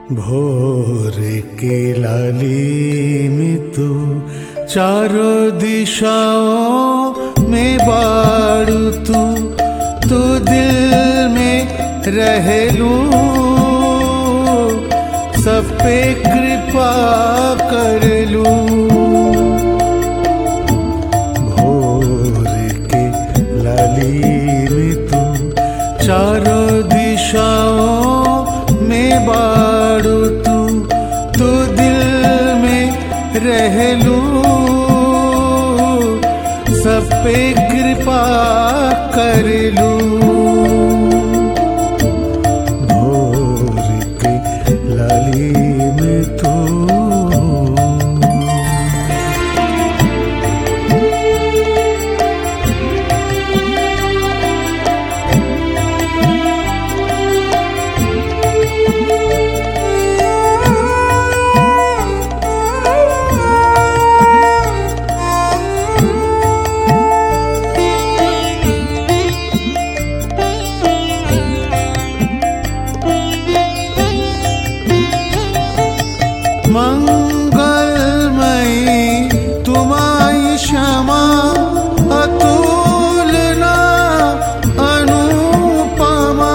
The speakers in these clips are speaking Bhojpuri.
भोर के लाली में तू चारों दिशाओं में बाड़ू तू तू दिल में रह लू सब पे कृपा कर लू भोर के लाली में तू चारों दिशाओं में बाड़ू तू तू दिल में रह लू सब पे कृपा कर लू भोर के लाली में तू मंगलमयी तुम्हारी क्षमा अतुलना अनुपमा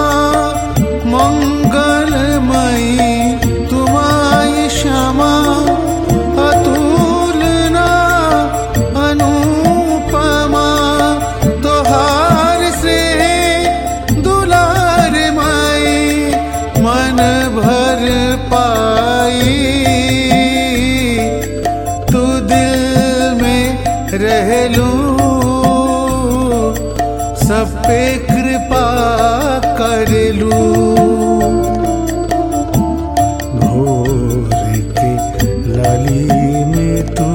मंगलमयी तुम्हारी क्षमा अतुलना अनुपमा तोहार से दुलार माई मन भर पाई तू दिल में रह लू सब पे कृपा कर लू भोर के लाली में तू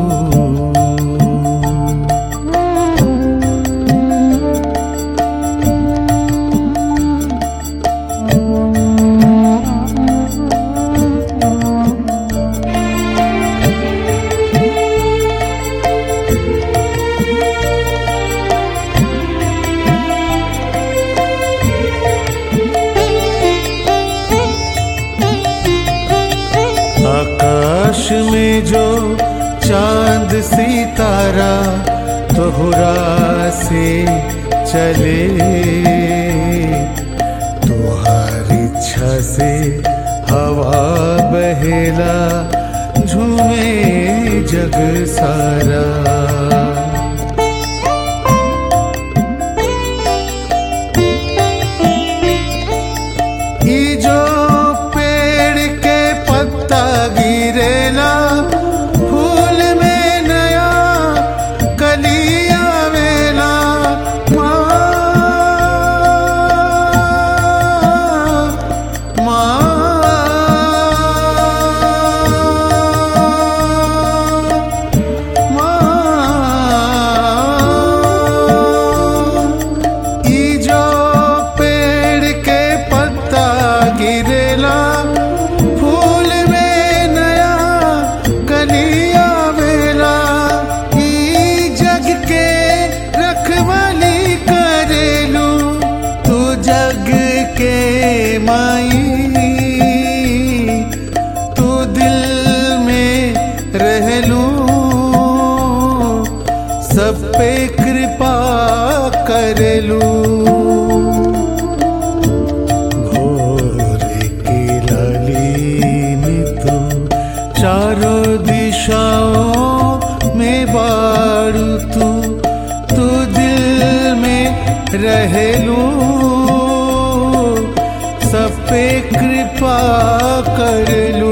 आकाश में जो चांद सितारा तोहरा से चले तुहार इच्छा से हवा बहेला झूमे जग सारा ई जो पेड़ के पत्ता गिरेला फूल में नया कलिया वेला माँ माँ माँ ई जो पेड़ के पत्ता गिरेला फूल में नया कलिया वेला ई जग के रखवाली करेलू तू जग के माई तू दिल में रह लू सब पे कृपा कर लू भोर की लाली में तू चारों दिशाओं में बाड़ू तू तू दिल में रह लू सब पे कृपा कर लू